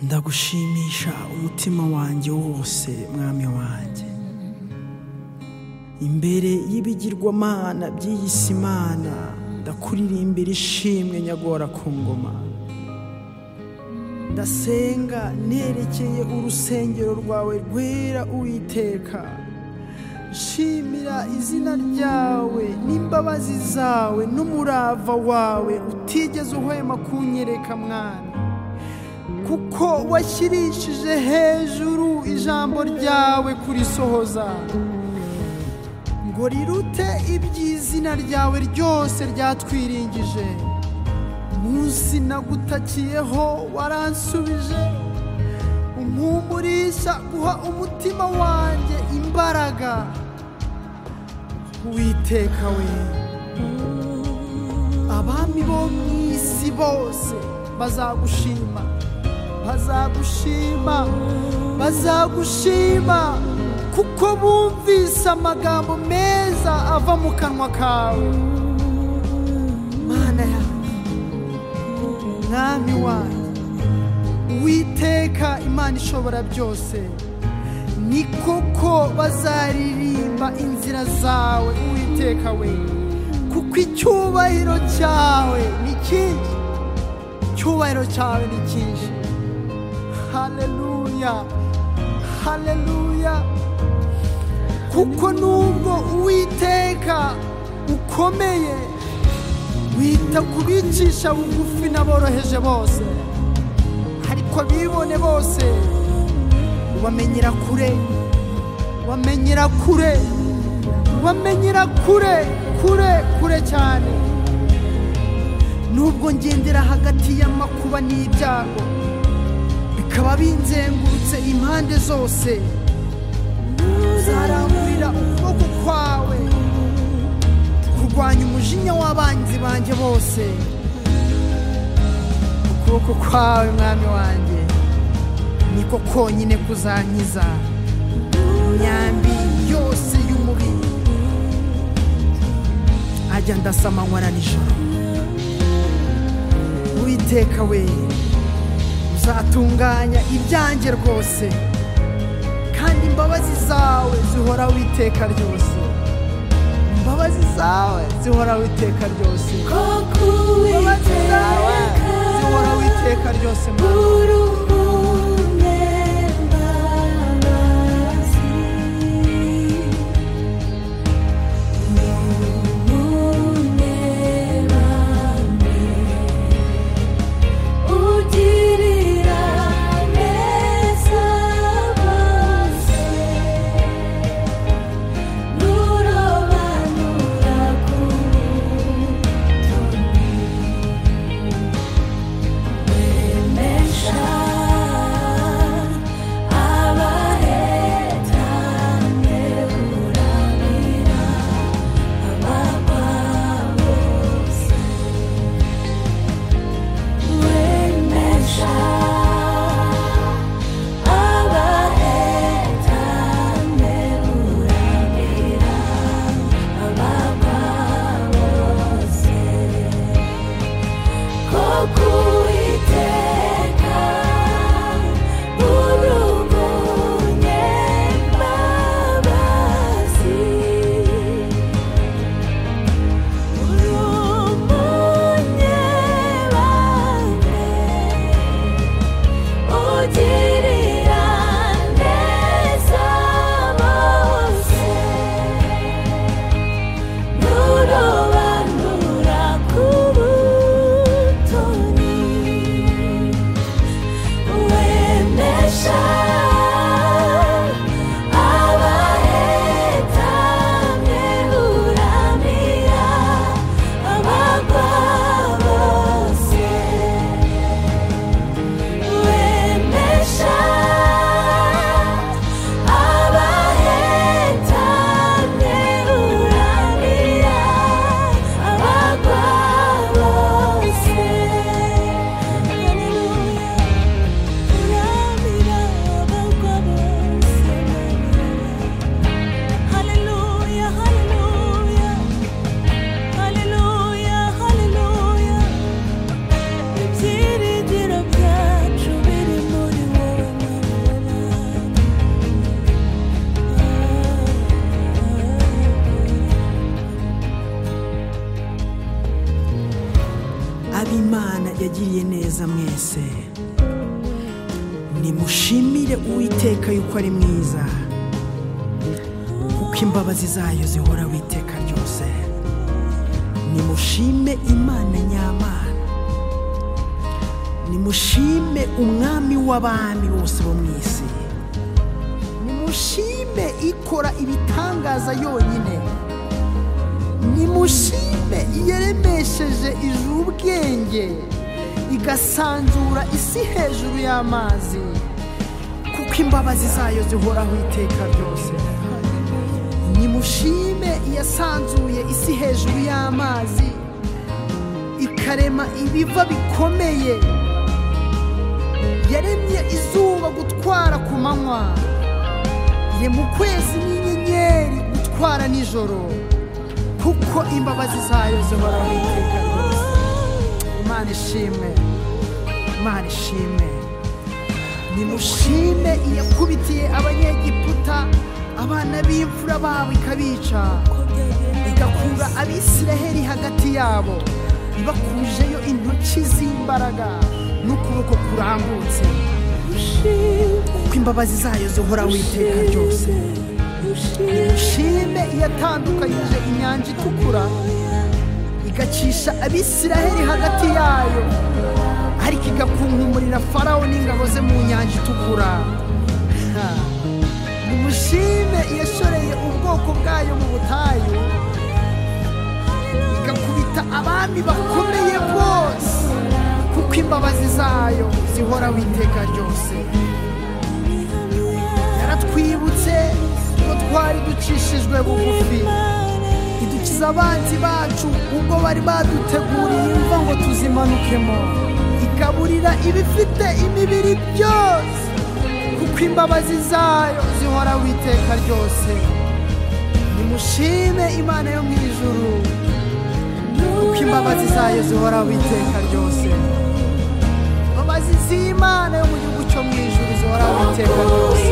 ndagushimisha umutima wanjye wose mwami wanjye imbere y'ibigirwamana by'iyi si mana ndakuririmbira ishimwe nyagora ku ngoma ndasenga nerekeye urusengero rwawe rwera uwiteka nshimira izina ryawe n'imbabazi zawe n'umurava wawe utigeze uhwema kunyereka mwana kuko washyirishije hejuru ijambo ryawe kurisohoza ngo rirute iby'izina ryawe ryose ryatwiringije munsi nagutakiyeho waransubije umpumurisha guha umutima wanjye imbaraga witeka we abami bo mu isi bose bazagushima bazagushima bazagushima kuko bumvise amagambo meza ava mu kanwa kawe mana yawe mwami wanjye witeka imana ishobora byose ni koko bazaririmba inzira zawe uwiteka we kuko icyubahiro cyawe ni cyinshi icyubahiro cyawe ni cyinshi haleluya haleluya kuko nubwo uwiteka ukomeye wita ku bicisha bugufi n'aboroheje bose ariko bibone bose ubamenyera kure ubamenyera kure ubamenyera kure kure kure cyane nubwo ngendera hagati y'amakuba n'ibyago bikaba binzengurutse impande zose zarangurira ukuboko kwawe kurwanya umujinya w'abanzi banjye bose ukuboko kwawe mwami wanjye niko konyine kuzankiza imyambi yose y'umubiri ajya ndasamanywa na nijoro witeka we uzatunganya ibyanjye rwose kandi imbabazi zawe zihora witeka ryose imbabazi zawe zihora witeka ryose koko imbabazi zawe witeka zihora witeka ryose mwami uri umwe mbabazi uri umwe bamwe ugirira neza bose nurobanura ku butoni wemesha imana yagiriye neza mwese nimushimire uwiteka yuko ari mwiza kuko imbabazi zayo zihora witeka ryose nimushime imana nyamana nimushime umwami w'abami bose bo mu isi nimushime ikora ibitangaza yonyine nimushime iyaremesheje ijuru ubwenge igasanzura isi hejuru y'amazi kuko imbabazi zayo zihoraho iteka ryose nimushime iyasanzuye isi hejuru y'amazi ikarema ibiva bikomeye yaremye izuba gutwara ku manywa ye mu kwezi n'inyenyeri gutwara nijoro kuko imbabazi zayo zihoraho iteka ryose imana ishimwe imana ishimwe nimushime iyakubitiye abanyegiputa abana b'imfura babo ikabica igakura abisiraheli hagati yabo ibakujeyo intoki z'imbaraga n'ukuboko kurambutse kuko imbabazi zayo zihora witeka ryose nimushime iyatandukanyije inyanja itukura igacisha abisiraheli hagati yayo ariko igakunkumurira farawo n'ingabo ze mu nyanja itukura Ha. nimushime iyashoreye ubwoko bwayo mu butayu igakubita abami bakomeye bose kuko imbabazi zayo zihora witeka ryose yaratwibutse ko twari ducishijwe bugufi idukiza abanzi bacu ubwo bari baduteguriye imva ngo tuzimanukemo ikaburira ibifite imibiri byose kuko imbabazi zayo zihora witeka ryose nimushime imana yo mu ijuru kuko imbabazi zayo zihora witeka ryose imbabazi z'imana yo mu gihugu cyo mu ijuru zihora witeka ryose